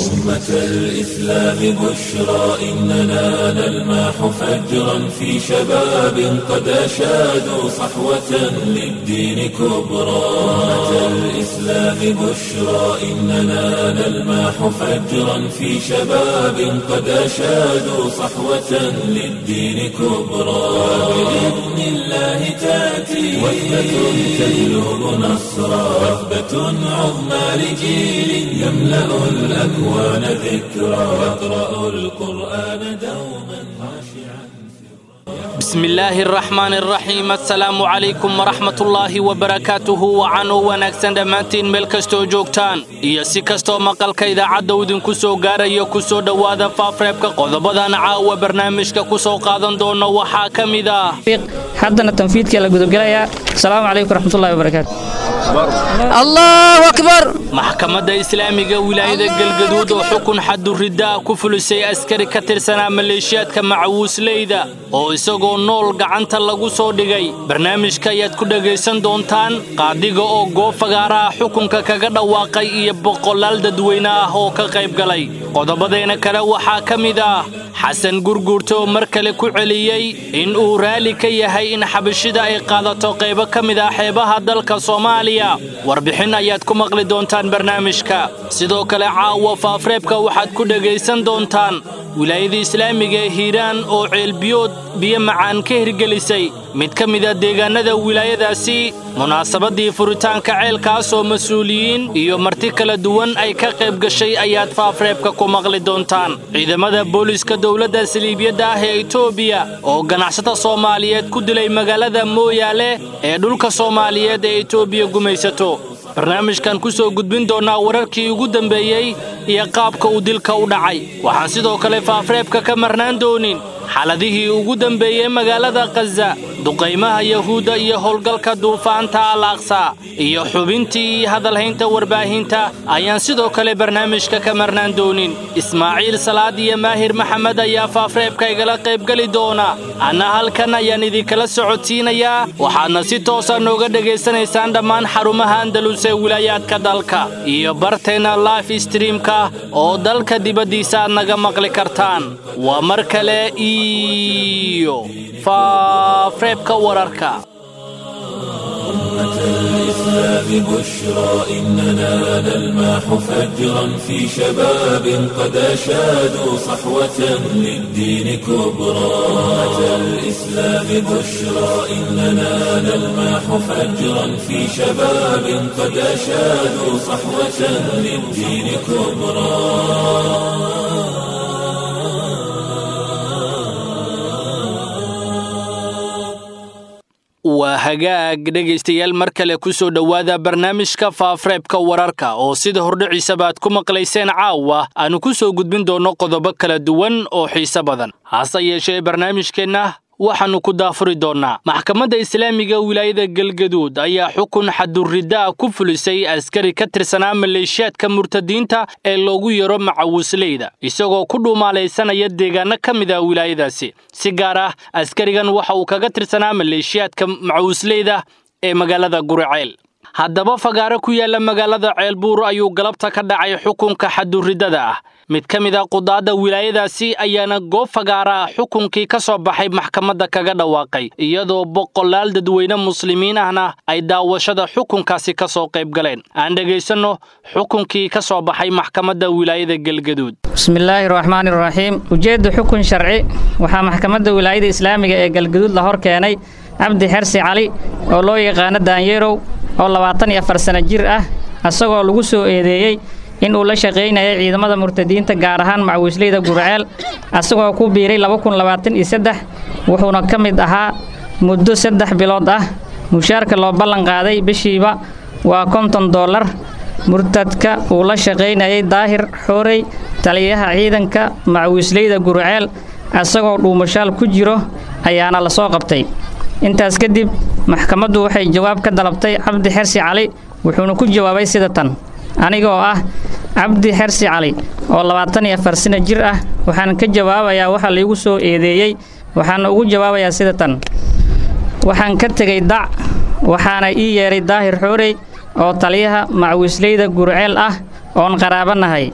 أمة الإسلام بشرى إننا نلمح فجرا في شباب قد أشادوا صحوة للدين كبرى أمة الإسلام بشرى إننا نلمح فجرا في شباب قد أشادوا صحوة للدين كبرى بإذن الله تأتي وثبة تجلب نصرا وثبة عظمى لجيل يملأ الأكوان ذكرى يقرأ القرآن دوما خاشعا بسم الله الرحمن الرحيم السلام عليكم ورحمة الله وبركاته وعن wanaagsan dhammaantiin meel kastoo joogtaan iyo si kastoo maqalka idaacadda idinku soo gaarayo ku soo dhowaada faafreebka qodobadan caawa barnaamijka ku soo qaadan doono waxaa ka mid ah haddana tanfiidkii la gudubgelayaa asalaamu calaykum waraxmatullahi wabarakaatu allahu akbar maxkamadda islaamiga wilaayada galgaduud oo xukun xaduriddaa ku fulisay askari ka tirsanaa maleeshiyaadka macawiisleyda oo isagoo nool gacanta lagu soo dhigay barnaamijka ayaad ku dhegaysan doontaan qaadiga oo goob fagaaraha xukunka kaga dhawaaqay iyo boqolaal dadweyne ah oo ka qayb galay qodobadeena kale waxaa ka mid ah xasan gurguurta oo mar kale ku celiyey in uu raalli ka yahay in xabashida ay qaadato qaybo ka mid ah xeebaha dalka soomaaliya warbixin ayaad ku maqli doontaan barnaamijka sidoo kale caawa faafreebka waxaad ku dhegaysan doontaan wilaayada islaamiga ee hiiraan oo ceelbiyood biyo macaan ka hirgelisay mid ka mida deegaannada wilaayadaasi munaasabaddii furitaanka ceelkaas oo mas-uuliyiin iyo marti kala duwan ay ka qayb gashay ayaad faafreebka ku maqli doontaan ciidamada booliiska dowladda saliibiyadda ah ee etoobiya oo ganacsata soomaaliyeed ku dilay magaalada mooyaale ee dhulka soomaaliyeed ee etoobiya gumaysato barnaamijkan ku soo gudbin doonnaa wararkii ugu dambeeyey iyo qaabka uu dilka u dhacay waxaan sidoo kale faafreebka ka marnaan doonin xaladihii ugu dambeeyey magaalada khaza duqaymaha yahuudda iyo howlgalka duufaanta al aqsa iyo xubintii hadalhaynta warbaahinta ayaan sidoo kale barnaamijka ka marnaan doonin ismaaciil salaad iyo maahir maxamed ayaa faafreebka igala qaybgeli doona anna halkan ayaan idinkala socodsiinayaa waxaadna si toosa nooga dhegaysanaysaan dhammaan xarumaha andalus ee wilaayaadka dalka iyo barteenna life streamka oo dalka dibaddiisa aad naga maqli kartaan waa mar kale iyo faafreebka wararka الإسلام بشرى إننا نلمح فجرا في شباب قد أشادوا صحوة للدين كبرى أمة الإسلام بشرى إننا نلمح فجرا في شباب قد أشادوا صحوة للدين كبرى waa hagaag dhegaystayaal mar kale ku soo dhowaada barnaamijka faafreebka wararka oo sida hordhiciisaba aad ku maqlayseen caawa aanu ku soo gudbin doonno qodobo kala duwan oo xiise badan hase yeeshee barnaamijkeenna waxaannu ku daafuri doonnaa maxkamadda islaamiga wilaayada galgaduud ayaa xukun xaduriddaa ku fulisay askari ka tirsanaa maleeshiyaadka murtadiinta ee loogu yaro macawisleyda isagoo ku dhuumaalaysanaya deegaanno ka mid ah wilaayadaasi si gaar ah askarigan waxa uu kaga tirsanaa maleeshiyaadka macawisleyda ee magaalada guriceel haddaba fagaaro ku yaalla magaalada ceelbuur ayuu galabta ka dhacay xukunka xaduriddada ah mid ka mid a qudaadda wilaayadaasi ayaana goob fagaara ah xukunkii ka soo baxay maxkamadda kaga dhawaaqay iyadoo boqolaal dadweyne muslimiin ahna ay daawashada xukunkaasi ka soo qayb galeen aan dhegaysanno xukunkii ka soo baxay maxkamadda wilaayada galgaduud bismillaahi raxmaani raxiim ujeedda xukun sharci waxaa maxkamadda wilaayada islaamiga ee galgaduud la hor keenay cabdi xersi cali oo loo yaqaano daanyeerow oo labaatan iyo afar sano jir ah isagoo lagu soo eedeeyey in uu la shaqaynayay ciidamada murtadiinta gaar ahaan macawiisleyda gurceel asagoo ku biiray wuxuuna ka mid ahaa muddo saddex bilood ah mushaarka loo ballan qaaday bishiiba waa konton dollar murtadka uu la shaqaynayay daahir xoorey taliyaha ciidanka macawiisleyda gurceel asagoo dhuumashaal ku jiro ayaana la soo qabtay intaas kadib maxkamaddu waxay jawaab ka dalabtay cabdi xersi cali wuxuuna ku jawaabay sida tan aniga oo ah cabdi xersi cali oo labaatan iyo afar sano jir ah waxaan ka jawaabayaa waxa laigu soo eedeeyey waxaana ugu jawaabayaa sida tan waxaan ka tegay dac waxaana ii yeedhay daahir xoorey oo taliyaha macawiisleyda gurceel ah oon qaraabo nahay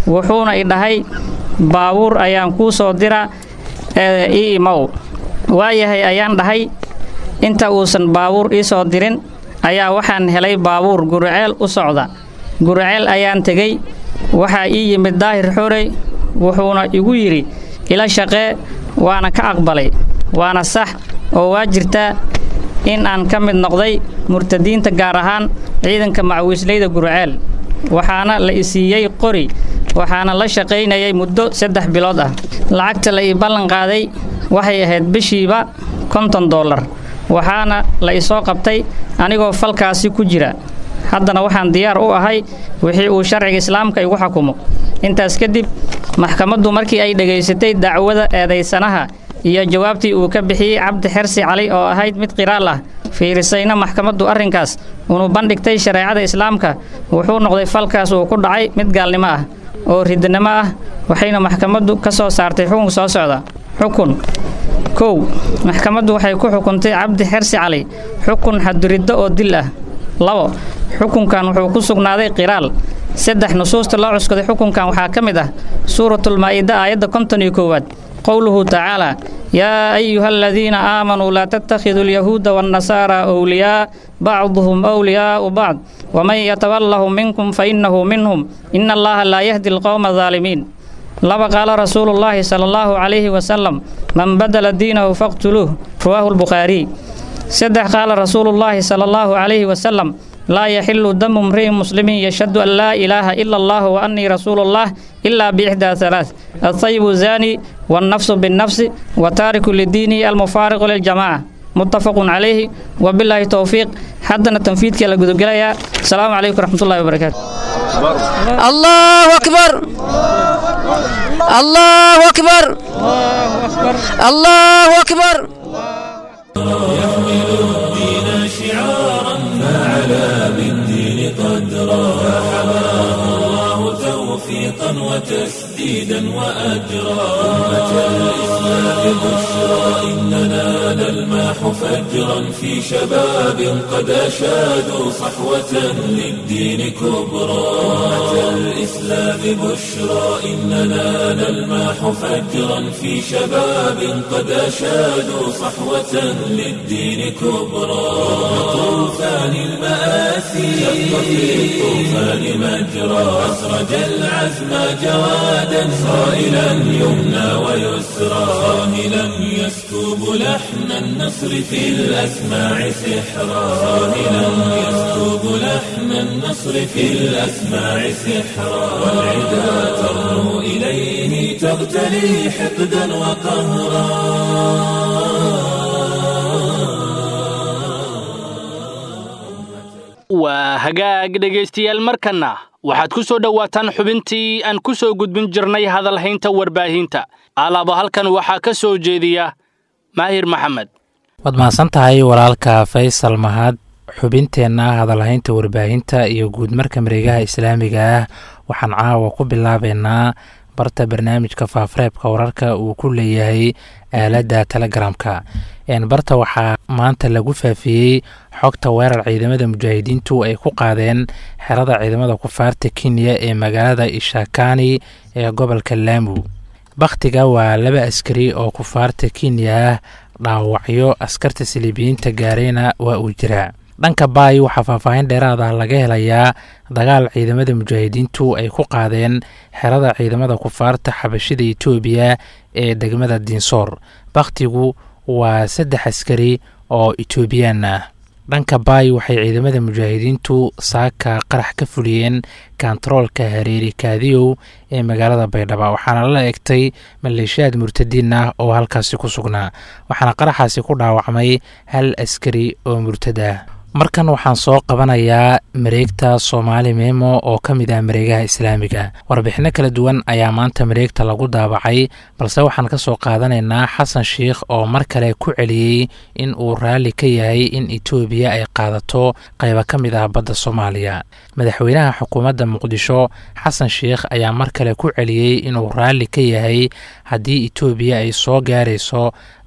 wuxuuna i dhahay baabuur ayaan kuu soo dira ee ii imow waayahay ayaan dhahay inta uusan baabuur ii soo dirin ayaa waxaan helay baabuur guriceel u socda guriceel ayaan tegey waxaa ii yimid daahir xorey wuxuuna igu yidhi ila shaqee waana ka aqbalay waana sax oo waa jirtaa in aan ka mid noqday murtadiinta gaar ahaan ciidanka macawiisleyda guriceel waxaana la i siiyey qori waxaana la shaqaynayay muddo saddex bilood ah lacagta la ii ballan qaaday waxay ahayd bishiiba konton dollar waxaana la isoo qabtay anigoo falkaasi ku jira haddana waxaan diyaar u ahay wixii uu sharciga islaamka igu xukumo intaas kadib maxkamaddu markii ay dhegaysatay dacwada eedaysanaha iyo jawaabtii uu ka bixiyey cabdi xersi cali oo ahayd mid qiraal ah fiirisayna maxkamaddu arrinkaas unu bandhigtay shareecada islaamka wuxuu noqday falkaas uu ku dhacay mid gaalnimo ah oo ridnimo ah waxayna maxkamaddu ka soo saartay xukun soo socda xukun kow maxkamaddu waxay ku xukuntay cabdi xersi cali xukun xaduriddo oo dil ah labo xukunkan wuxuu ku sugnaaday qiraal saddex nusuusta loo cuskaday xukunkan waxaa ka mid ah suuratulmaa'ida aayadda konton iyo koowaad qowluhu tacaalaa yaa ayuha aladiina aamanuu laa tattakhiduu alyahuuda waannasaara wliyaa bacduhum wliyaa'u bacd waman yatawallahum minkum fa innahu minhum ina allaha laa yahdi alqowma adaalimiin laba qaala rasuulu llaahi sala allahu calayhi wasalam man badala diinahu faqtuluuh rawaahu lbukhaariy saddex qaala rasuulu llaahi sala allahu calayhi wasalam laa yaxilu damu mri'in muslimin yashhadu an laa ilaaha ila allah wa annii rasuulu llah ilaa biixdaa halaath altayibu zaani wannafsu binnafsi wa taariku lidiinihi almufaariqu liljamaaca muttafaqun calayhi wabilaahi towfiiq haddana tanfiidkii la gudogelayaa asalaamu calaykum waraxmatullahi wabarakaatu الله أكبر الله أكبر الله أكبر يحمل الدين شعارا فعلى بالدين قدرا فحماه الله توفيقا وتسديدا وأجرا أمة الإسلام بشرى إننا نلماح فجرا في شباب قد أشادوا صحوة للدين كبرى أمة الإسلام بشرى إننا نلماح فجرا في شباب قد أشادوا صحوة للدين كبرى طوفان المآسي شق في الطوفان مجرى أسرج العزم جوادا صائلا يمنى ويسرى صاهلا يسكب لحن النصر في الأسماع سحرا صاهلا يسكب لحن النصر في الأسماع سحرا والعدا ترنو إليه تغتلي حقدا waa hagaag dhegaystayaal markanna waxaad ku soo dhowaataan xubintii aan ku soo gudbin jirnay hadalhaynta warbaahinta alaaba halkan waxaa ka soo jeediya maahir maxamed waad mahadsan tahay walaalka faysal mahad xubinteenna hadalhaynta warbaahinta iyo guudmarka mareegaha islaamiga ah waxaan caawa ku bilaabeynaa barta barnaamijka faafareebka wararka uu ku leeyahay aaladda telegramka barta waxaa maanta lagu faafiyey xogta weerar ciidamada mujaahidiintu ay ku qaadeen xerada ciidamada kufaarta kenya ee magaalada ishakani ee gobolka laamu bakhtiga waa laba askari oo kufaarta kenya ah dhaawacyo askarta siliibiyiinta gaareyna waa uu jiraa dhanka baay waxaa faahfaahin dheeraad ah laga helayaa dagaal ciidamada mujaahidiintu ay ku qaadeen xerada ciidamada kufaarta xabashida etoobiya ee degmada dinsoor bakhtigu waa saddex askari oo etoobiyaan ah dhanka baay waxay ciidamada mujaahidiintu saaka qarax ka fuliyeen kontaroolka hareeri kaadiyow ee magaalada baydhaba waxaana la egtay maleeshiyaad murtadiin ah oo halkaasi ku sugnaa waxaana qaraxaasi ku dhaawacmay hal askari oo murtad ah markan waxaan soo qabanayaa mareegta soomaali meemo oo ka mid ah mareegaha islaamiga warbixinno kala duwan ayaa maanta mareegta lagu daabacay balse waxaan ka soo qaadanaynaa xasan sheikh oo mar kale ku celiyey in uu raalli ka yahay in etoobiya ay qaadato qayba ka mid ah badda soomaaliya madaxweynaha xukuumadda muqdisho xasan sheikh ayaa mar kale ku celiyey inuu raalli ka yahay haddii etoobiya ay soo gaarayso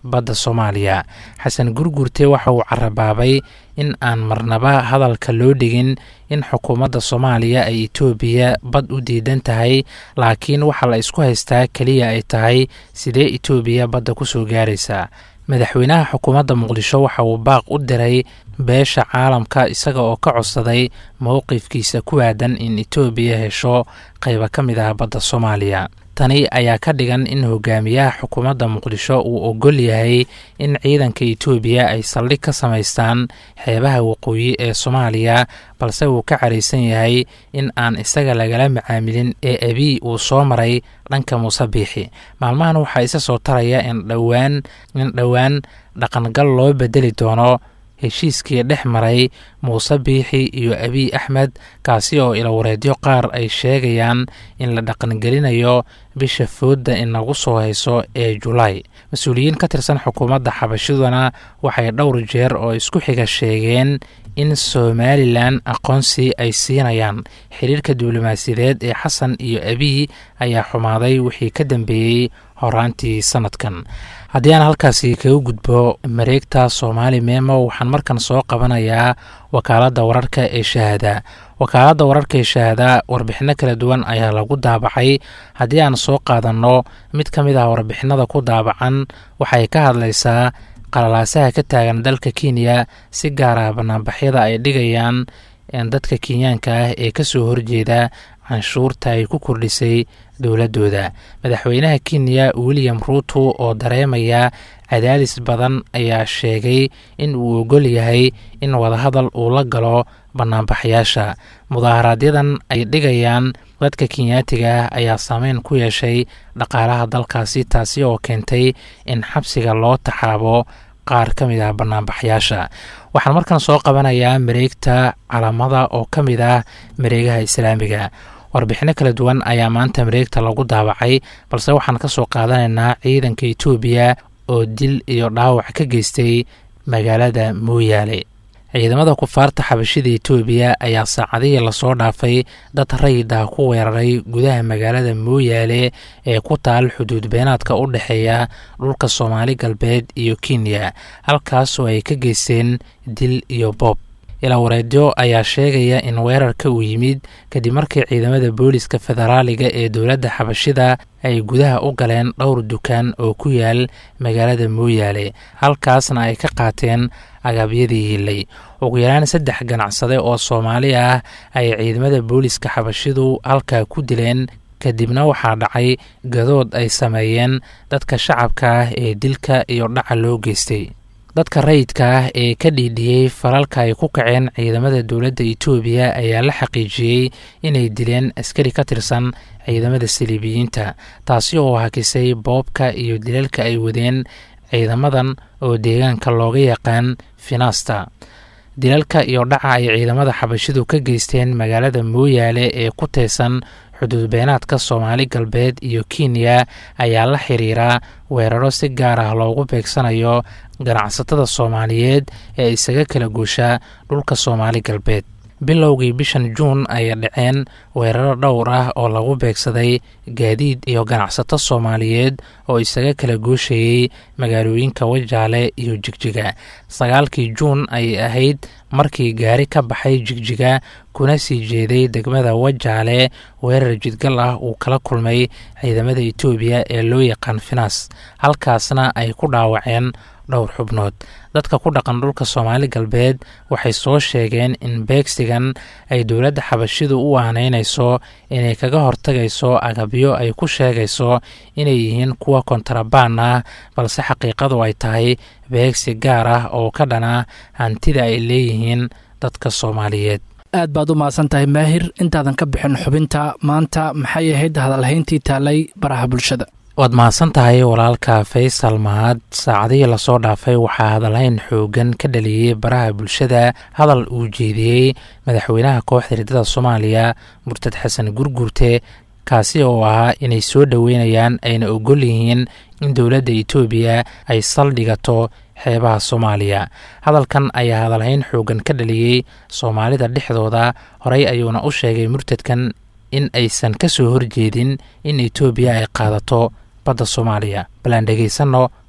badda soomaaliya xasan gurgurte waxa uu carabaabay in aan marnaba hadalka loo dhigin in xukuumadda soomaaliya ay etoobiya bad u diidan tahay laakiin waxaa la isku haystaa keliya ay tahay sidee etoobiya badda ku soo gaaraysaa madaxweynaha xukuumadda muqdisho waxa uu baaq u diray beesha caalamka isaga oo ka codsaday mowqifkiisa ku aadan in etoobiya hesho qayba ka mid ah badda soomaaliya tani ayaa ka dhigan in hogaamiyaha xukuumadda muqdisho uu ogol yahay in ciidanka etoobiya ay saldhig ka samaystaan xeebaha waqooyi ee soomaaliya balse uu ka caraysan yahay in aan isaga lagala macaamilin ee abiy uu soo maray dhanka muuse biixi maalmahan waxaa isa soo taraya in dhowaan in dhowaan dhaqangal loo bedeli doono heshiiskii dhex maray muuse biixi iyo abiy axmed kaasi oo ilawareedyo qaar ay sheegayaan in la dhaqangelinayo bisha foodda inagu soo hayso ee julaay mas-uuliyiin ka tirsan xukuumadda xabashiduna waxay dhowr jeer oo isku xiga sheegeen in somalilan aqoonsi ay siinayaan xiriirka diblomaasiyadeed ee xasan iyo abiy ayaa xumaaday wixii ka dambeeyey horaantii sanadkan haddii aan halkaasi kaga gudbo mareegta soomaali memo waxaan markan soo qabanayaa wakaaladda wararka ee shahaada wakaaladda wararka ee shahaada warbixinno kala duwan ayaa lagu daabacay haddii aan soo qaadanno mid ka mid ah warbixinada ku daabacan waxay ka hadlaysaa qalalaasaha ka taagan dalka kenya si gaar ah banaanbaxyada ay dhigayaan dadka kenyaanka ah ee kasoo horjeeda canshuurta ay ku kordhisay dowladooda madaxweynaha kenya william ruuto oo dareemaya cadaadis badan ayaa sheegay in uu ogol yahay in wadahadal uu la galo banaanbaxyaasha mudaaharaaadyadan ay dhigayaan dadka kenyaatiga ah ayaa saameyn ku yeeshay dhaqaalaha dalkaasi taasi oo keentay in xabsiga loo taxaabo qaar ka mid ah banaanbaxyaasha waxaan markan soo qabanayaa mareegta calamada oo ka mid ah mareegaha islaamiga warbixinno kala duwan ayaa maanta mareegta lagu daabacay balse waxaan ka soo qaadanaynaa ciidanka etoobiya oo dil iyo dhaawac ka geystay magaalada mooyaale ciidamada kufaarta xabashida etoobiya ayaa saacadihii lasoo dhaafay dad rayid ah ku weeraray gudaha magaalada mooyaale ee ku taal xuduud beenaadka u dhexeeya dhulka soomaali galbeed iyo kenya halkaasoo ay ka geysteen dil iyo boob ilaa wareedyo ayaa sheegaya in weerarka uu yimid kadib markii ciidamada booliska federaaliga ee dowladda xabashida ay gudaha u galeen dhowr dukaan oo ku yaal magaalada mooyaale halkaasna ay ka qaateen agabyadii hiilay ugu yaraan saddex ganacsade oo soomaali ah ay ciidamada booliska xabashidu halkaa ku dileen kadibna waxaa dhacay gadood ay sameeyeen dadka shacabka ah ee dilka iyo dhaca loo geystay dadka rayidka ah ee ka dhiidhiyey falalka ay ku kaceen ciidamada dowladda etoobiya ayaa la xaqiijiyey inay dileen askari ka tirsan ciidamada saliibiyiinta taasi oo hakisay boobka iyo dilalka ay wadeen ciidamadan oo deegaanka looga yaqaan finaasta dilalka iyo dhaca ay ciidamada xabashidu ka geysteen magaalada mooyaale ee ku teesan xuduudbeenaadka soomaali galbeed iyo kenya ayaa la xiriira weeraro si gaar ah loogu beegsanayo ganacsatada soomaaliyeed ee isaga kala goosha dhulka soomaali galbeed bilowgii bishan juun ayay dhaceen weeraro dhowr ah oo lagu beegsaday gaadiid iyo ganacsato soomaaliyeed oo isaga kala gooshayey magaalooyinka wajaale iyo jigjiga sagaalkii juun ayay ahayd markii gaari ka baxay jigjiga kuna sii jeeday degmada wajaale weerar jidgal ah uu kala kulmay ciidamada etoobiya ee loo yaqaan finas halkaasna ay ku dhaawaceen dhowr xubnood dadka ku dhaqan dhulka soomaali galbeed waxay soo sheegeen in beegsigan ay dowladda xabashidu u aanaynayso inay kaga hortagayso agabyo ay ku sheegayso inay yihiin kuwa kontarabaan ah balse xaqiiqadu ay tahay beegsi gaar ah oo ka dhana hantida ay leeyihiin dadka soomaaliyeed aad baad u mahadsan tahay maahir intaadan ka bixin xubinta maanta maxay ahayd hadalhayntii taalay baraha bulshada waad mahadsan tahay walaalka faysal mahad saacadihii lasoo dhaafay waxaa hadalhayn xoogan ka dhaliyey baraha bulshada hadal uu jeediyey madaxweynaha kooxda riddada soomaaliya murtad xasan gurgurte kaasi oo ahaa inay soo dhoweynayaan ayna ogol yihiin in dowladda etoobiya ay saldhigato xeebaha soomaaliya hadalkan ayaa hadalhayn xoogan ka dhaliyey soomaalida dhexdooda horey ayuuna u sheegay murtadkan in aysan ka soo horjeedin in etoobiya ay qaadato badda soomaaliya bal aan dhegaysanno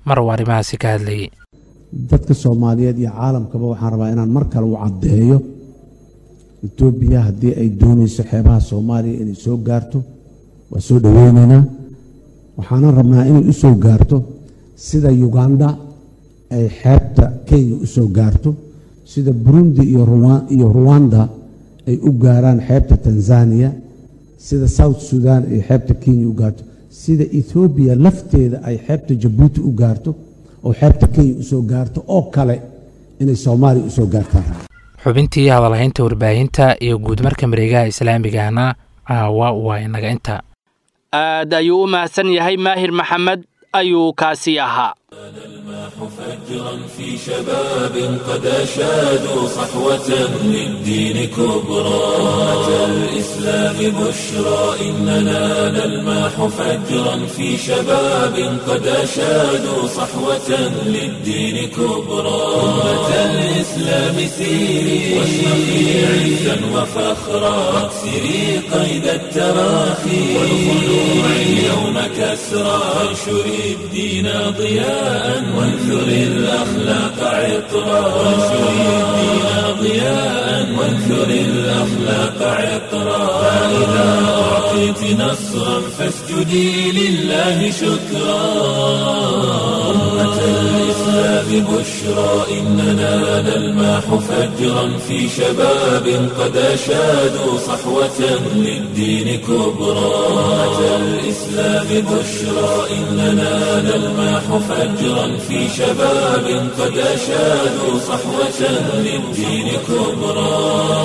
mar uu arrimahaasi ka hadlayay dadka soomaaliyeed iyo caalamkaba waxaan rabaa inaan mar kale u caddeeyo etoobiya haddii ay doonayso xeebaha soomaaliya inay soo gaarto waa soo dhoweynaynaa waxaanan rabnaa inay u soo gaarto sida uganda ay xeebta kenya u soo gaarto sida burundi iyo ruwanda ay u gaaraan xeebta tanzaniya sida south sudan ay xeebta kenya u gaarto sida ethoobiya lafteeda ay xeebta jabuuti u gaarto oo xeebta kenya u soo gaarto oo kale inay soomaaliya u soo gaartaan xubintii hadalhaynta warbaahinta iyo guudmarka mareegaha islaamigahna caawa waa inaga inta aad ayuu u mahadsan yahay maahir maxamed ayuu kaasi ahaa فجرا في شباب قد أشادوا صحوة للدين كبرى أتى الإسلام بشرى إننا نلماح فجرا في شباب قد أشادوا صحوة للدين كبرى أمة الإسلام سيري واشرقي عزا وفخرا واكسري قيد التراخي والخلوع اليوم كسرى وانشري الدين ضياء وانثر الأخلاق عطرا وانشر الدين ضياء وانثر الأخلاق عطرا فإذا أعطيت نصرا فاسجدي لله شكرا أمة الإسلام بشرى إننا نلماح فجرا في شباب قد أشادوا صحوة للدين كبرى أمة الإسلام بشرى إننا نلماح فجرا في شباب قد أشادوا صحوة للدين كبرى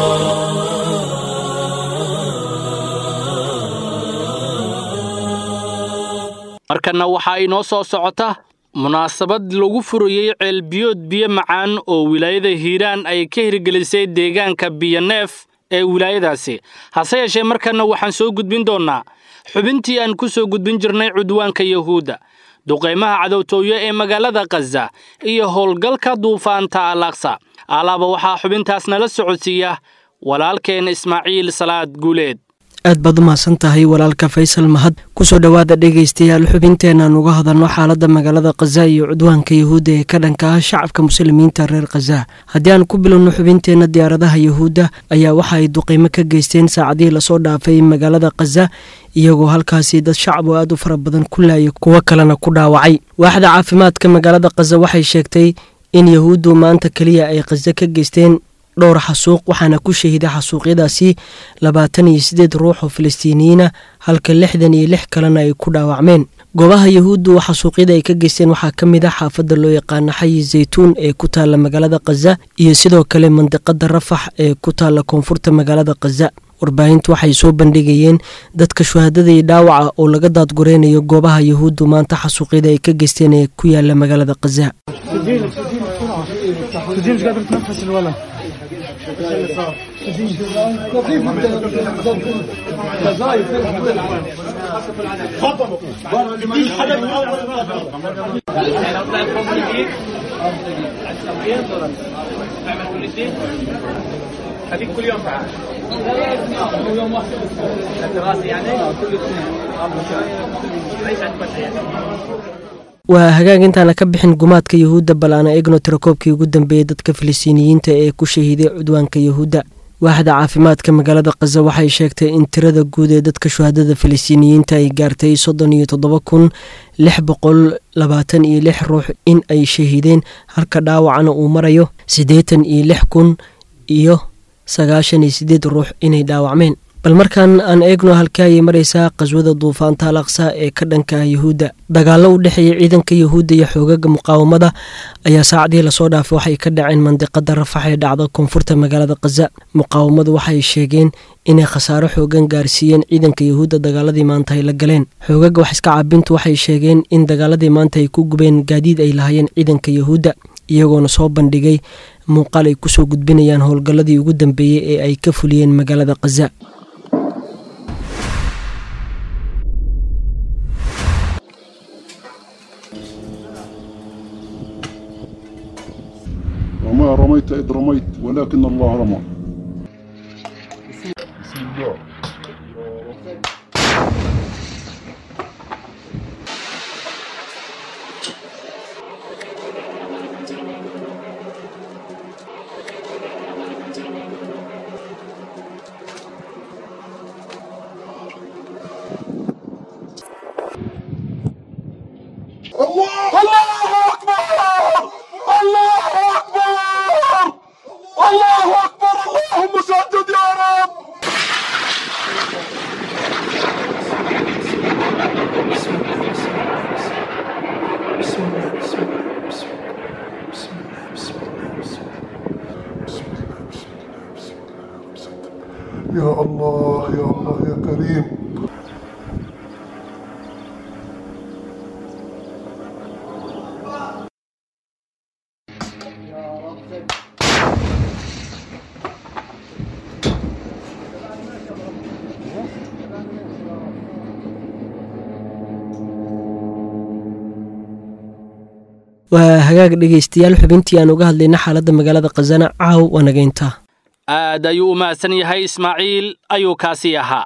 markanna waxaa inoo soo socota munaasabad lagu furayey ceelbiyood biyo macaan oo wilaayada hiiraan ay ka hirgelisay deegaanka biyoneef ee wilaayadaasi hase yeeshee markanna waxaan soo gudbin doonnaa xubintii aan ku soo gudbin jirnay cudwaanka yahuudda duqaymaha cadowtooyo ee magaalada khaza iyo howlgalka duufaanta alaksa alaaba waxaa xubintaas nala socodsiiya walaalkeen ismaaciil salaad guuleed aad baad u mahadsan tahay walaalka faysal mahad kusoo dhowaada dhegaystayaal xubinteenaan uga hadalno xaaladda magaalada khaza iyo cudwaanka yahuudda ee ka dhanka ah shacabka muslimiinta reer khaza haddii aan ku bilowno xubinteenna diyaaradaha yahuudda ayaa waxa ay duqaymo ka geysteen saacadihii lasoo dhaafay magaalada khaza iyagoo halkaasi dad shacab oo aad u fara badan ku laayay kuwo kalena ku dhaawacay waaxda caafimaadka magaalada khaza waxay sheegtay in yahuuddu maanta keliya ay khaza ka geysteen dhowr xasuuq waxaana ku shahiday xasuuqyadaasi labaatan iyo siddeed ruux oo falastiiniyiina halka lixdan iyo lix kalena ay ku dhaawacmeen goobaha yahuuddu xasuuqyada ay ka geysteen waxaa ka mid ah xaafadda loo yaqaano xayi zaytuun ee ku taalla magaalada khaza iyo sidoo kale mandiqada rafax ee ku taalla koonfurta magaalada khaza warbaahintu waxay soo bandhigayeen dadka shuhaadada iyo dhaawaca oo laga daadgureynayo goobaha yahuuddu maanta xasuuqyada ay ka geysteen ee ku yaala magaalada khaza waa hagaag intaana ka bixin gumaadka yahuudda bal aana eegno tirakoobkii ugu dambeeyey dadka filistiiniyiinta ee ku shahiiday cudwaanka yahuudda waaxda caafimaadka magaalada khaza waxay sheegtay in tirada guud ee dadka shuhaadada filistiiniyiinta ay gaartay soddon iyo toddoba kun lix boqol labaatan iyo lix ruux in ay shahiideen halka dhaawacana uu marayo siddeetan iyo lix kun iyo sagaashan iyo siddeed ruux inay dhaawacmeen bal markaan aan eegno halkii ayay maraysaa qaswada duufaanta al aqsa ee ka dhanka yahuudda dagaallo u dhexeeya ciidanka yahuudda iyo xoogaga muqaawamada ayaa saacadihii lasoo dhaafay waxay ka dhaceen mandiqada rafax ee dhacda koonfurta magaalada khaza muqaawamadu waxay sheegeen inay khasaaro xoogan gaarsiiyeen ciidanka yahuudda dagaaladii maanta ay la galeen xoogaga wax iska caabintu waxay sheegeen in dagaaladii maanta ay ku gubeen gaadiid ay lahaayeen ciidanka yahuudda iyagoona soo bandhigay muuqaal ay kusoo gudbinayaan howlgalladii ugu dambeeyey ee ay ka fuliyeen magaalada khaza وما رميت إذ رميت ولكن الله رمى الله أكبر الله أكبر الله أكبر اللهم سدد يا رب يا الله يا الله يا كريم waa hagaag dhegaystayaal xubintii aan uga hadlayna xaaladda magaalada khazana caaw waa nageynta aad ayuu u mahadsan yahay ismaaciil ayuu kaasii ahaa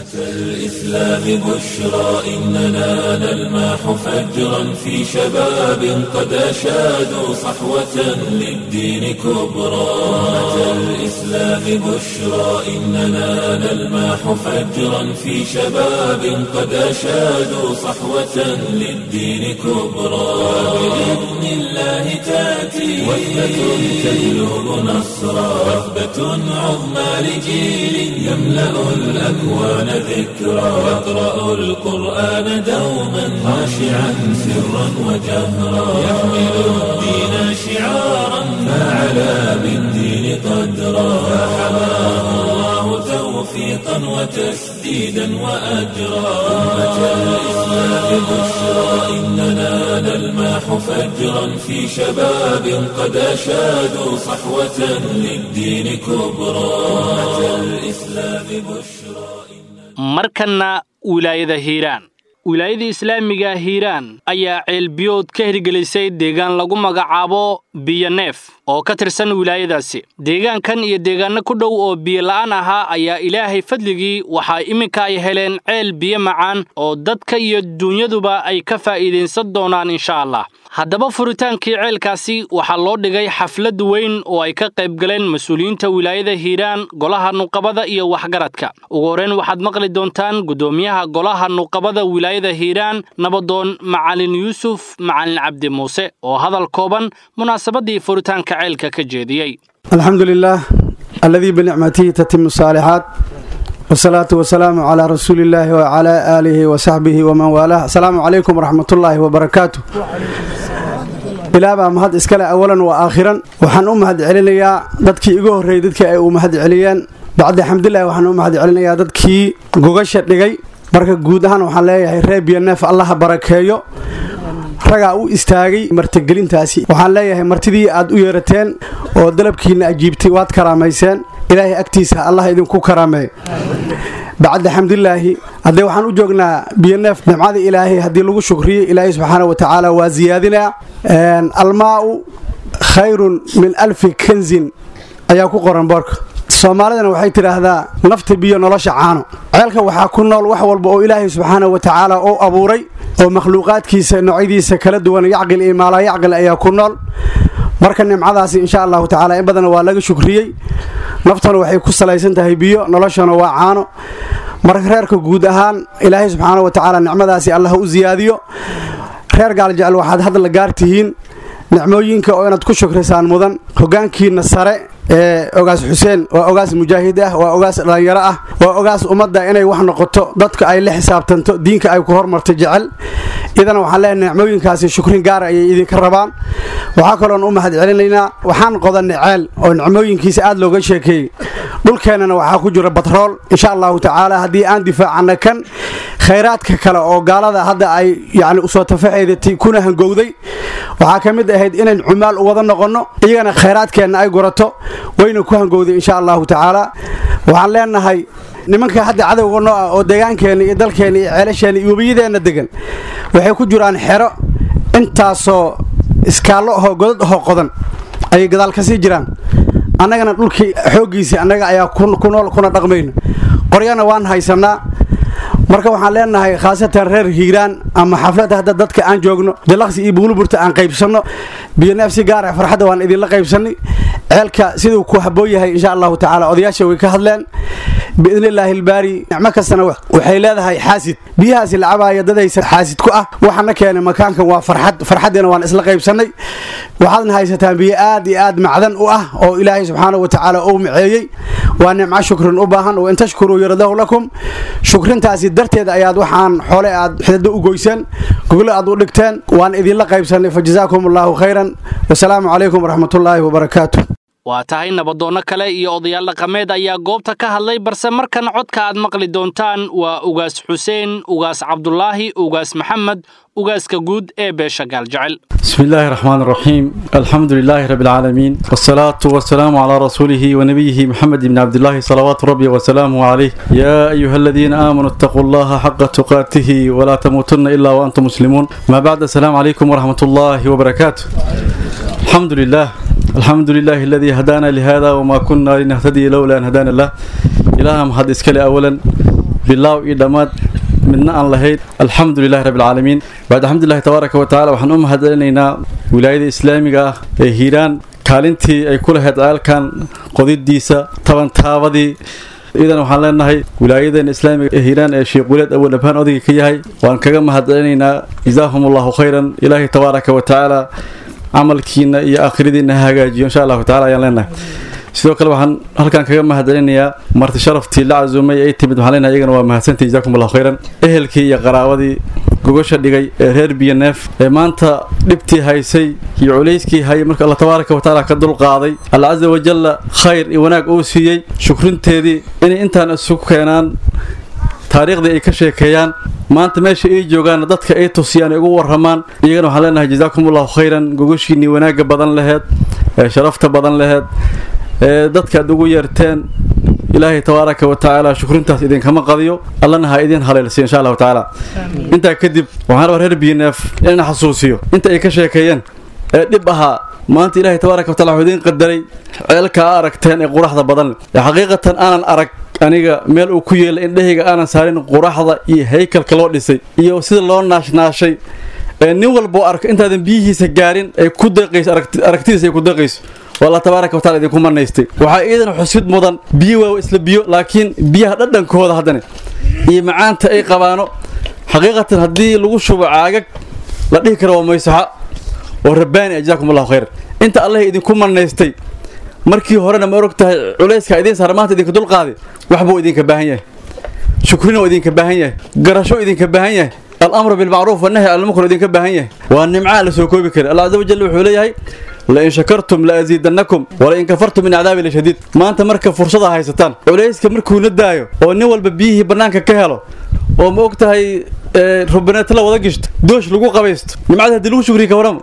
الإسلام بشرى إننا نلمح فجرا في شباب قد أشادوا صحوة للدين كبرى أمة الإسلام بشرى إننا نلمح فجرا في شباب قد أشادوا صحوة للدين كبرى بإذن الله تأتي وثبة تجلب نصرا وثبة عظمى لجيل يملأ الأكوان ذكرى يقرأ القرآن دوما خاشعا سرا وجهرا يحمل الدين شعارا فعلى بالدين قدرا فحماه الله توفيقا وتسديدا وأجرا أمة الإسلام بشرى إننا نلمح فجرا في شباب قد أشادوا صحوة للدين كبرى أمة الإسلام بشرى markanna wilaayada hiiraan wilaayada islaamiga hiiraan ayaa ceelbiyood ka hirgelisay deegaan lagu magacaabo biyoneef oo ka tirsan wilaayadaasi deegaankan iyo deegaanno ku dhow oo biyola'aan ahaa ayaa ilaahay fadligii waxaa iminka ay heleen ceel biyo macaan oo dadka iyo dunyaduba ay ka faa'iidaysan doonaan insha allah haddaba furitaankii ceelkaasi waxaa loo dhigay xaflad weyn oo ay ka qayb galeen mas-uuliyiinta wilaayada hiiraan golaha nuqabada iyo waxgaradka ugu horreyn waxaad maqli doontaan guddoomiyaha golaha nuqabada wilaayada hiiraan nabadoon macalin yuusuf macalin cabdi muuse oo hadal kooban munaasabadii furitaanka ceelka ka jeediyey الحمد لله الذي بنعمته تتم الصالحات والصلاة والسلام على رسول الله وعلى آله وصحبه ومن والاه السلام عليكم ورحمة الله وبركاته ilaa baa mahad iskale awalan wa aakhiran waxaan u mahad celinayaa dadkii igu horreeyey dadkii ay u mahad celiyeen bacdi xamdulilahi waxaan u mahad celinayaa dadkii gogasha dhigay marka guud ahaan waxaan leeyahay reer biyoneef allaha barakeeyo ragaa u istaagay martigelintaasi waxaan leeyahay martidii aad u yeerateen oo dalabkiinna ajiibtay waad karaamayseen ilaahay agtiisa allah idinku karaameey bacda xamdulilaahi haddee waxaan u joognaa biyoneef nimcada ilaahay haddii lagu shukriyo ilaahay subxaana wa tacaala waa siyaadinaa almaa'u khayrun min alfi kanzin ayaa ku qoran boorka soomaalidana waxay tidhaahdaa nafta biyo nolosha caano ceelka waxaa ku nool wax walba oo ilaahay subxaana wa tacaala u abuuray oo makhluuqaadkiisa noocyadiisa kala duwan yacqil iyo maalaa yacqil ayaa ku nool marka nimcadaasi insha allahu tacaala in badan waa laga shukriyey naftana waxay ku salaysan tahay biyo noloshana waa caano marka reerka guud ahaan ilaahay subxaana wa tacaala nicmadaasi allah u siyaadiyo reer gaaljecel waxaad hadla gaar tihiin nicmooyinka oo inaad ku shukrisaan mudan hogaankiina sare ee ogaas xuseen waa ogaas mujaahid ah waa ogaas dhallinyaro ah waa ogaas ummadda inay wax noqoto dadka ay la xisaabtanto diinka ay ku hormarto jecel idana waxaan leenahay nicmooyinkaasi shukrin gaara ayay idinka rabaan waxaa kaloon u mahad celinaynaa waxaan qodanay ceel oo nicmooyinkiisa aad looga sheekeeyey dhulkeennana waxaa ku jira batrool insha allahu tacaala haddii aan difaacana kan khayraadka kale oo gaalada hadda ay yacni usoo tafaxeedatay kuna hangowday waxaa ka mid ahayd inayn cumaal u wada noqonno iyagana khayraadkeenna ay gurato wayna ku hangowday insha allahu tacaala waxaan leenahay nimanka hadda cadowga noo ah oo deegaankeenna iyo dalkeenna iyo ceelasheenna iyo webiyadeenna degan waxay ku jiraan xero intaasoo iskaallo ahoo godad ahoo qodan ayay gadaal ka sii jiraan annagana dhulkii xooggiisii annaga ayaa ku nool kuna dhaqmayna qoryana waan haysannaa marka waxaan leenahay khaasatan reer hiiraan ama xafladda hadda dadka aan joogno jalaqsi iyo buuluburta aan qaybsanno biyoneef si gaara farxadda waan idinla qaybsannay ceelka siduu ku habboon yahay insha allahu tacaala odayaasha way ka hadleen biidni illaahi ilbaari nicmo kastana waxay leedahay xaasid biyahaasi la cabaaya dadaysa xaasid ku ah waxaana keenay makaankan waa farxad farxaddiina waan isla qaybsannay waxaadna haysataan biyo aad iyo aad macdan u ah oo ilaahay subxaanahu watacaala uu miceeyey waa nimco shukrin u baahan wain tashkuruu yaradahu lakum shukrintaasi darteed ayaad waxaan xoole aad xidado u goyseen goglo aad u dhigteen waan idinla qaybsannay fa jazaakum allahu khayran wasalaamu calaykum waraxmatullaahi wabarakaatu waa tahay nabadoonno kale iyo odayaal dhaqameed ayaa goobta ka hadlay balse markan codka aad maqli doontaan waa ugaas xuseen ugaas cabdulaahi ugaas maxamed ugaaska guud ee beesha gaaljecel بسم الله الرحمن الرحيم الحمد لله رب العالمين والصلاة والسلام على رسوله ونبيه محمد بن عبد الله صلوات ربي وسلامه عليه يا أيها الذين آمنوا اتقوا الله حق تقاته ولا تموتن إلا وأنتم مسلمون ما بعد السلام عليكم ورحمة الله وبركاته الحمد لله الحمد لله الذي هدانا لهذا وما كنا لنهتدي لولا أن هدانا الله إلههم هذا إسكالي أولا بالله إدامات midna aan lahayd alxamdu lilahi rabbi alcaalamiin bacd alxamdulilahi tabaaraka wa tacala waxaan u mahadcelinaynaa wilaayada islaamiga ah ee hiiraan kaalintii ay ku lahayd ceelkan qodidiisa tabantaabadii idan waxaan leenahay wilaayadeena islaamiga ee hiiraan ee sheekh wulaad awal abhaan odayga ka yahay waan kaga mahadcelinaynaa jazaahum allahu khayran ilaahay tabaaraka wa tacaala camalkiina iyo aakhiradiina ha hagaajiyo insha allahu tacala ayaan leenahay sidoo kale waxaan halkan kaga mahadcelinayaa marti sharaftii la casuumay ay timid waxaan leenahay iyagana waa mahadsantii jazaakum allahu khayran ehelkii iyo qaraabadii gogosha dhigay ee reer biyoneef ee maanta dhibtii haysay iyo culayskii hayay marka alla tabaaraka wa tacaala ka dulqaaday alla casa wajalla khayr iyo wanaag uu siiyey shukrinteedii inay intaan isugu keenaan taariikhdii ay ka sheekeeyaan maanta meesha ay joogaan dadka ay tusiyaan ay ugu waramaan iyagana waxaan leenahay jazaakum allahu khayran gogoshiinii wanaagga badan laheed ee sharafta badan laheed ee dadka aad ugu yeerteen ilaahay tabaaraka wa tacaala shukrintaas idinkama qadiyo allana ha idin haleelsiyo insha allahu tacaala intaa kadib waxaan rabaa reer biyoneef inaan xasuusiyo inta ay ka sheekeeyeen ee dhib ahaa maanta ilaahay tabaaraka wa tacala wuxuu idiin qadaray ceelka aa aragteen ee quraxda badan ee xaqiiqatan aanan arag aniga meel uu ku yeelay indhahayga aanan saarin quraxda iyo haykalka loo dhisay iyo sida loo naashnaashay ee nin walboo arko intaadan biyihiisa gaarin ay ku deeqayso aragtidiisa ay ku deeqayso والله تبارك وتعالى idinku manaystay waxa iidan xusid mudan biyo waa isla biyo laakiin biyaha dhadhankooda hadana iyo macaanta ay qabaano xaqiiqatan haddii lagu shubo caagag la dhihi karo waa maysaxa oo rabbaani ajaakum allahu khayr inta allah idinku manaystay markii horena ma og tahay culayska idiin saar maanta idinka dulqaaday waxbuu idinka baahan yahay shukrina idinka baahan yahay garasho idinka baahan yahay الامر بالمعروف والنهي عن المنكر idinka baahan yahay waa nimca la soo koobi kara allah azza wajalla wuxuu leeyahay لئن شكرتم لأزيدنكم ولئن كفرتم من عذابي لشديد ما أنت مركب فرصة هايستان وليس كمركو ندايو أو نول ببيه بنانك كهلو oo ma ogtahay rubaneeta la wada gishto doosh lagu qabaysto nimcada haddii lagu shukriya ka warama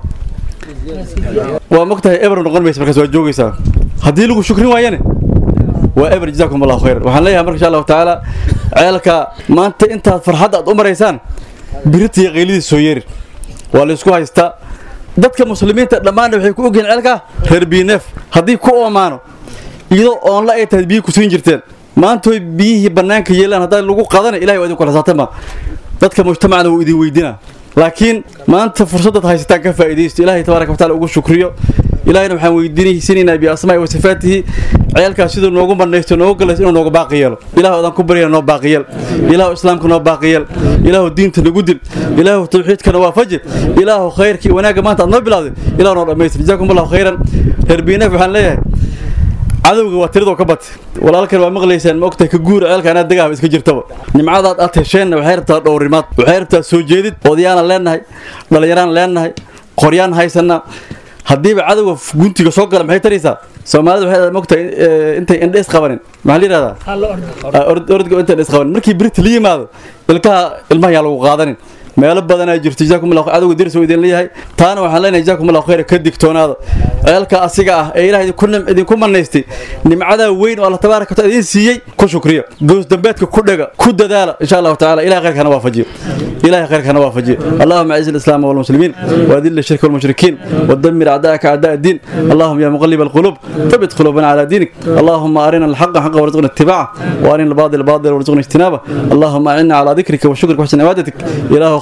waa ma ogtahay eber noqon maysa markaas waa joogaysaa haddii lagu shukrin waayane waa eber jazaakum allahu khayran waxaan leeyahay marka insha allahu tacaala ceelka maanta intaad farxadda aad u maraysaan birita iyo qaylidiis soo yeerin waa la isku haystaa dadka muslimiinta dhammaanna waxay ku ogyihiin ceelka reer biineef haddii ku oomaano iyadoo oonla ay tahay biyi ku siin jirteen maantooy biyihii bannaanka yeelaan haddaa lagu qadana ilahay waa idinku xisaabtama dadka mujtamacna wuu idin weydinaa laakiin maanta fursadaad haysataan ka faa'iidaysto ilaahay tabaaraka wa taala ugu shukriyo ilaahayna waxaan weydiinaysinaynaa biasmaa'i wa sifaatihi ceelkaas siduu noogu banaysto noogu galayso inuu noogu baaqi yeelo ilaahu adaan ku baryana noo baaqi yeel ilaahu islaamka noo baaqi yeel ilaahu diinta nagu dil ilaahu tawxiidkana waafaji ilaahu khayrkii wanaagga maanta aad noo bilowday ilaahu noo dhammaystir jazaakum allahu khayran reer biinaf waxaan leeyahay cadowga waa tiradoo ka batay walaalkan waa maqlaysaan ma ogtahay ka guura ceelka anaa dagaaba iska jirtaba nimcadaad aad hesheenna waxay rabtaa dhowrimaad waxay rabtaa soo jeedid odayaanan leennahay dhallinyaraan leennahay qoryaan haysanaa haddiiba cadowga guntiga soo gala maxay taraysaa soomaalida waxay mogtahay intay indhees qabanin maxaa la yidhahdaa ordga intay indhees qabanin markii birita la yimaado ilkaha ilmaha yaa lagu qaadanin meelo badanaa jirto jazaakum allah cadowga diris oo idin leeyahay taana waxaan leenahay jazaakum allah khayra ka digtoonaada ceelka asiga ah ee ilaah idinku idinku manaystay nimcadaa weyn oo allah tabaaraka wa taala idin siiyey ku shukriya goos dambeedka ku dhaga ku dadaala insha allahu tacaala ilahay khayrkana waafajiyo ilahay khayrkana waafajiyo اللهم اعز الاسلام والمسلمين واذل الشرك والمشركين ودمر اعداءك اعداء الدين اللهم يا مقلب القلوب ثبت قلوبنا على دينك اللهم ارنا الحق حقا وارزقنا اتباعه وارنا الباطل باطلا وارزقنا اجتنابه اللهم اعنا على ذكرك وشكرك وحسن عبادتك اله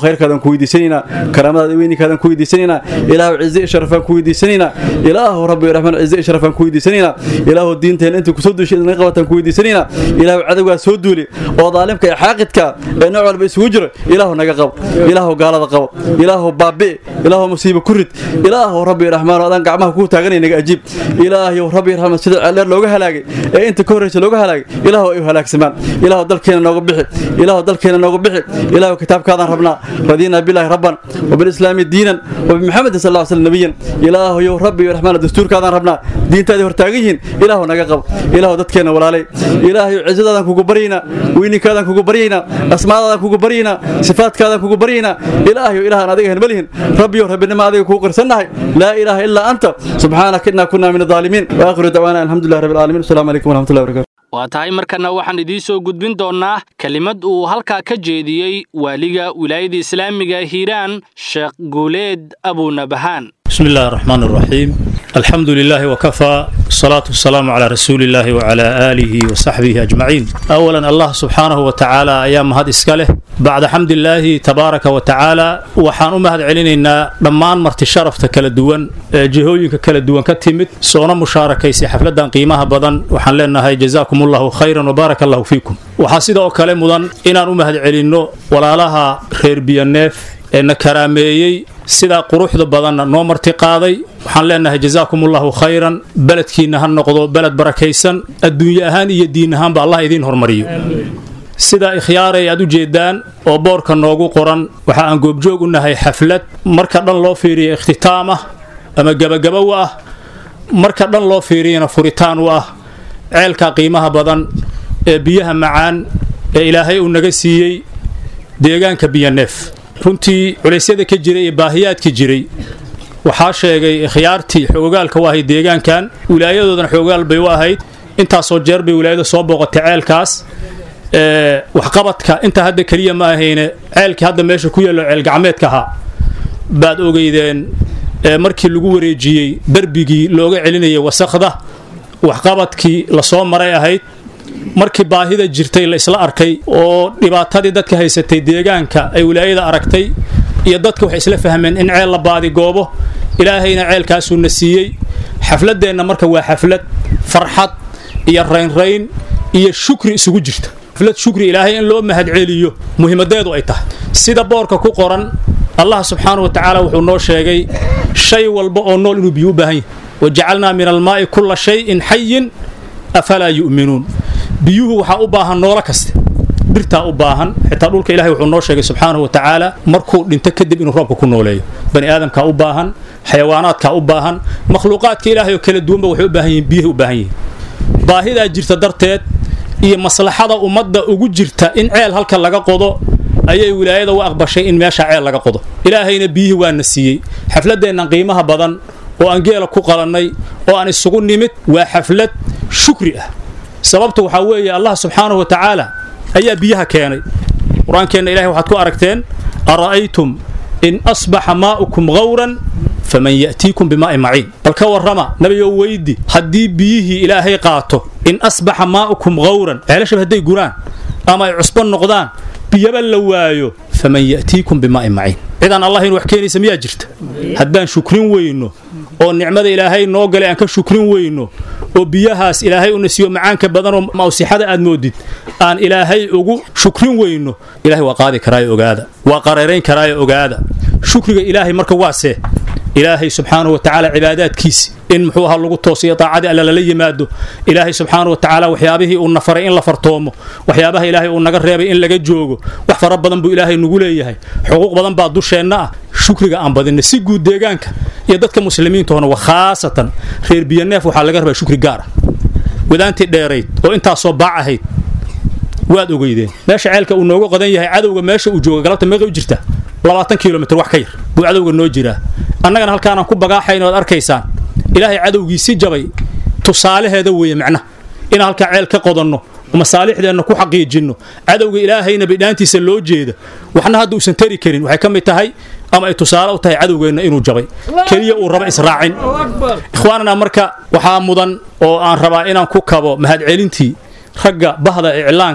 khayrkaadaan ku weydiisanaynaa karaamadaada weyninkaadaan ku weydiisanaynaa ilaahu cize iyo sharafaan ku weydiisanaynaa ilaahu rabbi raxmaan cize iyo sharafaan ku weydiisanaynaa ilaahu diinteena inta kusoo duushay idinaga qabataan ku weydiisanaynaa ilaahu cadowgaa soo duuli oo daalimka iyo xaaqidka ee nooc walba isugu jiro ilaahu naga qabo ilaahu gaalada qabo ilaahu baabi'i ilaahu musiibo ku rid ilaahu rabbi raxmaan adaan gacmaha kuu taaganay naga ajiib ilaahu rabbi raxmaan sida ceeldheer looga halaagay ee inta ka horreysa looga halaagay ilaahu ay u halaagsamaan ilaahu dalkeena nooga bixi ilaahu dalkeena nooga bixi ilaahu kitaabkaadaan rabnaa radiina bilaahi rabban وبالإسلام دينا وبمحمد صلى الله عليه وسلم نبيا إله يو ربي الرحمن الدستور كذا ربنا دين تادي هرتاجين إله نجاقب إله دتكنا ولا علي إله عزة ذا كوكو برينا ويني كذا كوكو برينا أسماء ذا كوكو برينا صفات كذا كوكو برينا إله إله ناديه نبلهن ربي ربنا ما ذي كوكو رسنا لا إله إلا أنت سبحانك إنا كنا من الظالمين وآخر دعوانا الحمد لله رب العالمين السلام عليكم ورحمة الله وبركاته waa tahay markana waxaan idiin soo gudbin doonnaa kelimad uu halkaa ka jeediyey waaliga wilaayada islaamiga hiiraan sheekh guuleed abuunabahaan بسم الله الرحمن الرحيم الحمد لله وكفى الصلاة والسلام على رسول الله وعلى آله وصحبه أجمعين أولا الله سبحانه وتعالى أيام هذا إسكاله بعد حمد الله تبارك وتعالى وحان أمهد علينا دمان مرت شرف كلا دوان جهوينك كلا دوان كتمت سونا مشاركة سي حفلة قيمها بدن وحان لنا هاي جزاكم الله خيرا وبارك الله فيكم وحاسد أو كلام مدن إن أمهد علينا ولا لها خير بيانيف eena karaameeyey sidaa quruxda badanna noo marti qaaday waxaan leenahay jazaakumullahu khayran beledkiinna ha noqdo beled barakaysan adduunye ahaan iyo diin ahaanba allah idiin hormariyo sidaa ikhyaaray aad u jeedaan oo boorka noogu qoran waxa aan goobjoog u nahay xaflad marka dhan loo fiiriya ikhtitaam ah ama gebagaba u ah marka dhan loo fiiriyana furitaan u ah ceelka qiimaha badan ee biyaha macaan ee ilaahay uu naga siiyey deegaanka biyaneef runtii culeysyada ka jiray ee baahiyaadka jiray waxaa sheegay khiyaartii xoogaalka u ahayd deegaankan wilaayadoodana xoogaal bay u ahayd intaasoo jeer bay wilaayada soo booqatay ceelkaas waxqabadka intaa hadda keliya ma ahayne ceelkii hadda meesha ku yaallo ceel gacmeedka ahaa baad ogeydeen markii lagu wareejiyey darbigii looga celinayay wasakda waxqabadkii lasoo maray ahayd markii baahida jirtay la isla arkay oo dhibaatadii dadka haysatay deegaanka ay wilaayada aragtay iyo dadka waxay isla fahmeen in ceel la baadigoobo ilaahayna ceelkaasuuna siiyey xafladeenna marka waa xaflad farxad iyo raynrayn iyo shukri isugu jirta xaflad shukri ilaahay in loo mahadceliyo muhiimadeedu ay tahay sida boorka ku qoran allah subxaana wa tacaala wuxuu noo sheegay shay walba oo nool inuu biyo u baahan yahay wajacalnaa min almaa'i kulla shayin xayin afalaa yu'minuun biyuhu waxaa u baahan noolo kaste dhirtaa u baahan xitaa dhulka ilahay wuxuu noo sheegay subxaanahu wa tacaala markuu dhinto kadib inuu roobka ku nooleeyo bani aadamkaa u baahan xayawaanaadkaa u baahan makhluuqaadka ilaahay oo kala duwanba waxay u baahan yihiin biyahay u baahan yihiin baahidaa jirta darteed iyo maslaxada ummadda ugu jirta in ceel halka laga qodo ayay wilaayada u aqbashay in meesha ceel laga qodo ilaahayna biyihii waana siiyey xafladeennan qiimaha badan oo aan geela ku qalannay oo aan isugu nimid waa xaflad shukri ah sababta waxaa weeye allah subxaanahu wa tacaala ayaa biyaha keenay qur-aankeenna ilahay waxaad ku aragteen ara'aytum in asbaxa maa'ukum gawran faman ya'tiikum bimaa'in maciin bal ka warrama nabigow weydi haddii biyihii ilaahay qaato in asbaxa maa'ukum gawran ceelashaba hadday guraan ama ay cusbo noqdaan biyaba la waayo faman ya'tiikum bimaa'in maciin cidaan allah in wax keenaysa miyaa jirta haddaan shukrin weyno oo nicmada ilaahay noo galay aan ka shukrin weyno oo biyahaas ilaahay una siiyo macaanka badanoo mawsixada aad moodid aan ilaahay ugu shukrin weyno ilahay waa qaadi karaayo ogaada waa qareerayn karaayo ogaada shukriga ilaahay marka waasee ilaahay subxaanahu wa tacaala cibaadaadkiisi in muxuu ahaa lagu toosiyo daacadii alla lala yimaado ilaahay subxaanahu wa tacaala waxyaabihii uu na faray in la fartoomo waxyaabaha ilaahay uu naga reebay in laga joogo wax fara badan buu ilaahay nagu leeyahay xuquuq badan baa dusheenna ah shukriga aan badinna si guud deegaanka iyo dadka muslimiintoona wa khaasatan reer biyaneef waxaa laga rabaa shukri gaar ah wadaantii dheerayd oo intaasoo baac ahayd waad ogeydeen meesha ceelka uu nooga qodan yahay cadowga meesha uu jooga galabta meeqay u jirta labaatan kilomitr wax ka yar buu cadowga noo jiraa annagana halkaanaan ku bagaaxayna oad arkaysaan ilaahay cadowgiisi jabay tusaalaheeda weeye macnaha inaan halkaa ceel ka qodanno masaalixdeenna ku xaqiijinno cadowga ilaahayna bidhaantiisa loo jeeda waxna hadda uusan tari karin waxay ka mid tahay ama ay tusaale u tahay cadowgeenna inuu jabay keliya uu raba israacin ikhwaanana marka waxaa mudan oo aan rabaa inaan ku kabo mahadcelintii ragga bahda iclaanka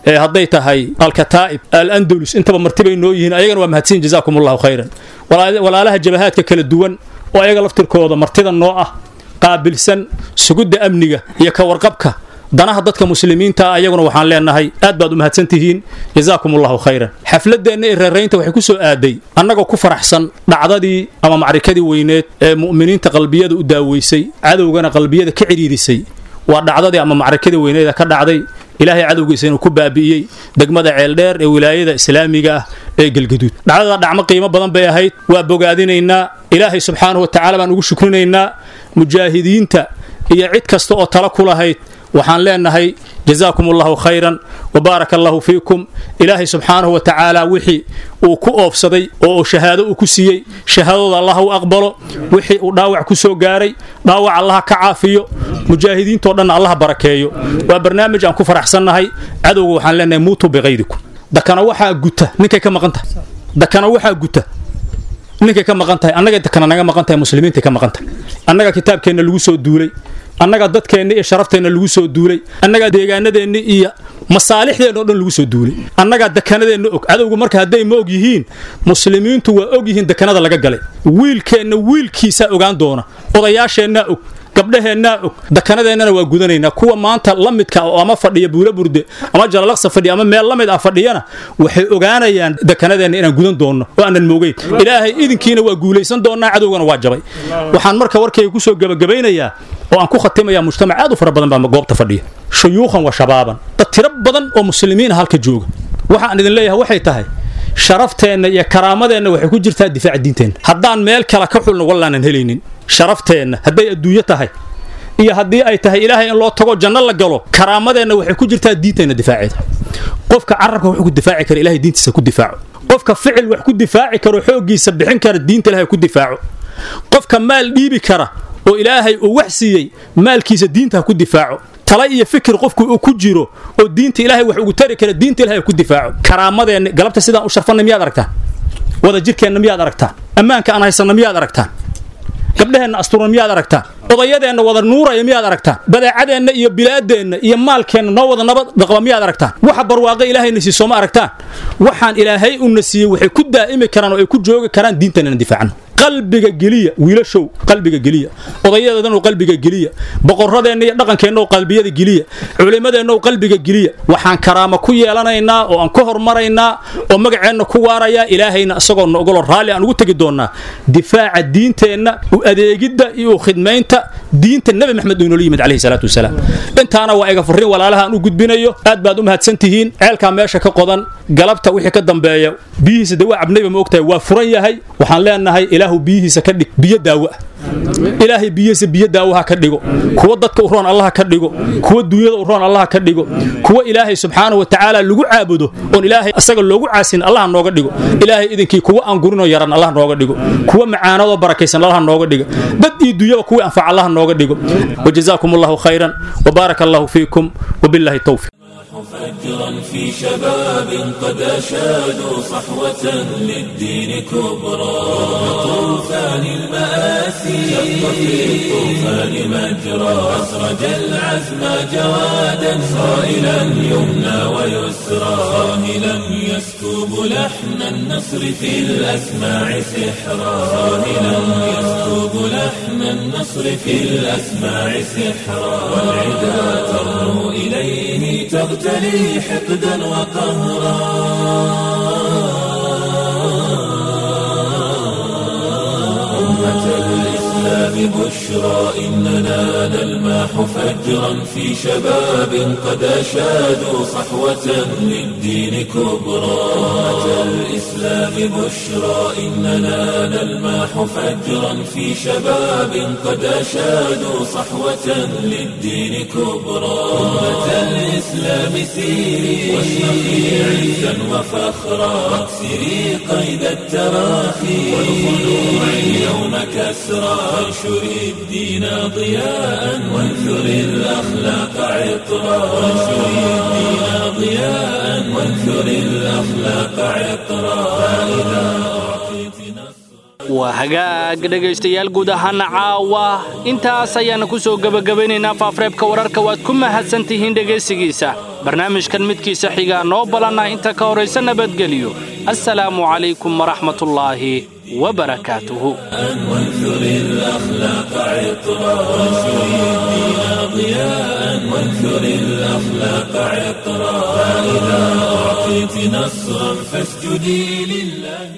hadday tahay alkataa'ib al-andalus intaba martibay noo yihiin ayagana waa mahadsan jazaakum allahu khayran walaalaha jabahaadka kala duwan oo ayaga laftirkooda martida noo ah qaabilsan sugidda amniga iyo ka warqabka danaha dadka muslimiinta ayaguna waxaan leenahay aad baad u mahadsan tihiin jazaakum allahu khayran xafladeenna ee reeraynta waxay ku soo aaday annagoo ku faraxsan dhacdadii ama macrikadii weyneed ee mu'miniinta qalbiyada u daaweysay cadowgana qalbiyada ka cidhiirisay waa dhacdadii ama macrikadii weyneeda ka dhacday ilaahay cadowgiisa inuu ku baabi'iyey degmada ceeldheer ee wilaayada islaamiga ah ee gelgaduud dhacdada dhacmo qiimo badan bay ahayd waa bogaadinaynaa ilaahay subxaanahu wa tacaala baan ugu shukrinaynaa mujaahidiinta iyo cid kasta oo tala ku lahayd waxaan leenahay jazaakum allahu khayran wa baaraka allahu fiikum ilaahay subxaanahu wa tacaala wixii uu ku oofsaday oo shahaado uu ku siiyey shahaadooda allah u aqbalo wixii uu dhaawac ku soo gaaray dhaawac allaha ka caafiyo mujaahidiintoo dhanna allaha barakeeyo waa barnaamij aan ku faraxsannahay cadowga waxaan leenahay muutuu biqaydikum dakana waxaa guta ninkay ka maqan tahay dakana waxaa guta ninkay ka maqan tahay annaga dakana naga maqan tahay muslimiintay ka maqan tahay annaga kitaabkeenna lagu soo duulay annaga dadkeenna iyo sharafteenna lagu soo duulay annagaa deegaanadeenna iyo masaalixdeenna o dhan lagu soo duulay annagaa dekanadeenna og cadowgu marka hadday ma og yihiin muslimiintu waa og yihiin dekanada laga galay wiilkeenna wiilkiisaa ogaan doona odayaasheennaa og gabdhaheennaa og dakanadeennana waa gudanaynaa kuwa maanta la midka oo ama fadhiya buula burde ama jalalaqsa fadhiya ama meel la mid ah fadhiyana waxay ogaanayaan dekanadeenna inaan gudan doonno oo aanan moogeyn ilaahay idinkiina waa guulaysan doonnaa cadowgana waa jabay waxaan marka warkayga ku soo gebagabaynayaa oo aan ku khatimayaa mujtamac aad u fara badan baa goobta fadhiya shuyuukhan wa shabaaban dad tiro badan oo muslimiin ah halka jooga waxaan idin leeyahay waxay tahay sharafteenna iyo karaamadeenna waxay ku jirtaa difaaca diinteenna haddaan meel kale ka xulno wallaanan helaynin sharafteenna hadday adduunyo tahay iyo haddii ay tahay ilaahay in loo tago janno la galo karaamadeenna waxay ku jirtaa diinteenna difaaceeda qofka carabka wuxuu ku difaaci kara ilahay diintiisa ku difaaco qofka ficil wax ku difaaci karo xooggiisa bixin kara diinta ilahay ku difaaco qofka maal dhiibi kara oo ilaahay uu wax siiyey maalkiisa diinta ha ku difaaco tala iyo fikir qofku uu ku jiro oo diinta ilaahay wax ugu tari kara diinta ilahay ku difaaco karaamadeenna galabta sidaan u sharfanna miyaad aragtaan wada jirkeenna miyaad aragtaan ammaanka aan haysanna miyaad aragtaan gabdhaheenna asturan miyaad aragtaan odayadeenna wada nuuraya miyaad aragtaan badeecadeenna iyo bilaadeenna iyo maalkeenna noo wada nabad dhaqba miyaad aragtaan waxa barwaaqo ilaahayna sii sooma aragtaan waxaan ilaahay una siiyey waxay ku daa'imi karaan oo ay ku joogi karaan diinteenna difaacno qalbiga geliya wiilashow qalbiga geliya odayadeedanu qalbiga geliya boqoradeenna iyo dhaqankeenna oo qalbiyada geliya culimmadeenna oo qalbiga geliya waxaan karaamo ku yeelanaynaa oo aan ku hormaraynaa oo magaceenna ku waarayaa ilaahayna isagoo noogolo raalli aan ugu tegi doonnaa difaaca diinteenna u adeegidda iyo u khidmaynta diinta nebi maxamed uu inoola yimid calayhi salaatu wasalaam intaana waa iga furrin walaalaha aan u gudbinayo aad baad u mahadsan tihiin ceelkaa meesha ka qodan galabta wixii ka dambeeya biyihiisa dee waa cabnayba ma ogtahay waa furan yahay waxaan leenahay ilaahu biyihiisa ka dhig biyo daawo ah ilaahay biyihiisa biyo daawaha ka dhigo kuwa dadka u roon allaha ka dhigo kuwa duunyada u roon allaha ka dhigo kuwa ilaahay subxaanahu wa tacaala lagu caabudo oon ilaahay asaga loogu caasin allaha nooga dhigo ilaahay idinkii kuwa aan gurinoo yaran allaha nooga dhigo kuwa macaanadoo barakaysan allaha nooga dhigo dad iyo duunyaba kuwii anfaca allaha nooga dhigo wajazaakum allahu khayran wabaaraka allahu fiikum wabillahi towfiq فجرا في شباب قد أشادوا صحوة للدين كبرى طوفان المآسي شق في الطوفان مجرى أسرج العزم جوادا صائلا يمنى ويسرى صاهلا يسكب لحن النصر في الأسماع سحرا صاهلا يسكب لحن النصر في الأسماع سحرا والعدا ترنو إليه تغتلي حقدا وقهرا أمة الإسلام بشرى إننا نلماح فجرا في شباب قد أشادوا صحوة للدين كبرى أمة الإسلام بشرى إننا نلماح فجرا في شباب قد أشادوا صحوة للدين كبرى أمة الإسلام سيري واشرقي عزا وفخرا واكسري قيد التراخي والخلوع اليوم كسرى وانشري الدين ضياء وانثري الأخلاق عطرا وانشري الدين ضياء وانثري الأخلاق عطرا فإذا waa hagaag dhegaystayaal guud ahaana caawa intaas ayaana ku soo gebagabaynaynaa faafreebka wararka waad ku mahadsan tihiin dhegaysigiisa barnaamijkan midkiisa xigaa noo ballanna inta ka horaysa nabadgeliyo assalaamu calaykum waraxmatullaahi wabarakaatuhu وانثر الأخلاق عطرا وانشر الدين ضياء وانثر الأخلاق عطرا فإذا أعطيت نصرا فاسجدي لله